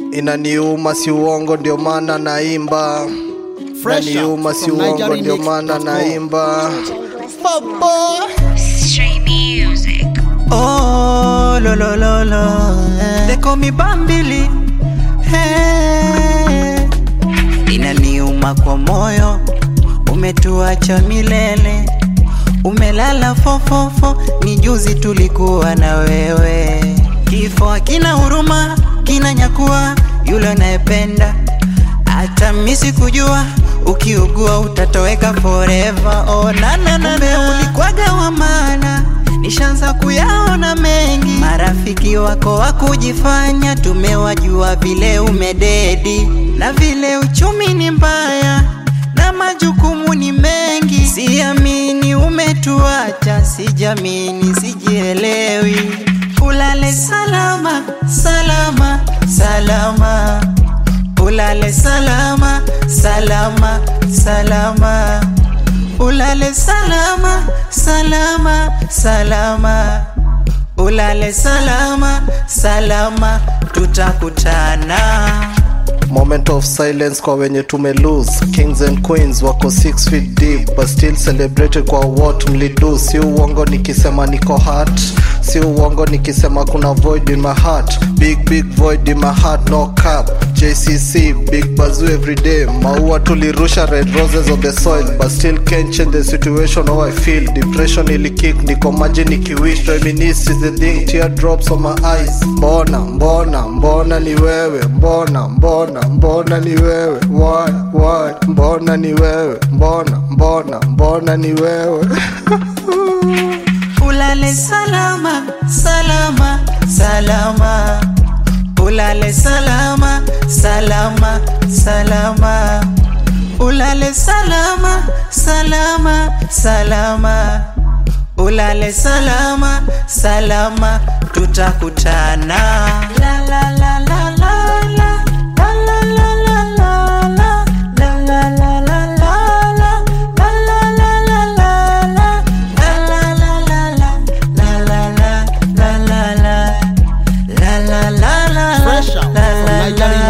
inaniuma si uongo ndio maana naimba Fresh inaniuma out si from uongo ndio NigerianMix.com. maana naimba Stray music. Oh, lo, lo, lo, lo. eh. They call me Bambili. Hey. Inaniuma kwa moyo, umetuacha milele, umelala fofofo, ni juzi tulikuwa na wewe. Kifo hakina huruma, kinanyakua yule unayependa, hata mimi sikujua ukiugua utatoweka forever. Oh, na na na na, ulikwaga wa maana nishaanza kuyaona mengi. Marafiki wako wa kujifanya, tumewajua vile umededi na vile uchumi ni mbaya na majukumu ni mengi. Siamini umetuacha, sijamini, sijielewi. Ulale salama, salama, salama. Ulale salama, salama, salama. Ulale salama, salama, salama. Ulale salama, salama, tutakutana. moment of silence kwa wenye tume lose kings and queens wako 6 feet deep but still celebrated kwa what mlidu si uongo nikisema niko hurt si uongo nikisema kuna void in my heart big big void in my heart no cap jcc big bazu every day maua tulirusha red roses on the soil but still can't change the situation how i feel depression ilikick niko maji nikiwish reminisce is the thing teardrops on my eyes mbona mbona mbona ni wewe mbona mbona mbona ni wewe why why mbona ni wewe mbona mbona mbona ni wewe Ulale salama, salama, salama. Ulale salama, salama, salama. Ulale salama, salama, salama. Ulale salama, salama, tutakutana. La la la la la la. La la la la la la. La la la la la la. La la la la la la. La la la la la. La la la la la la. La la la la la. Fresh out La from la la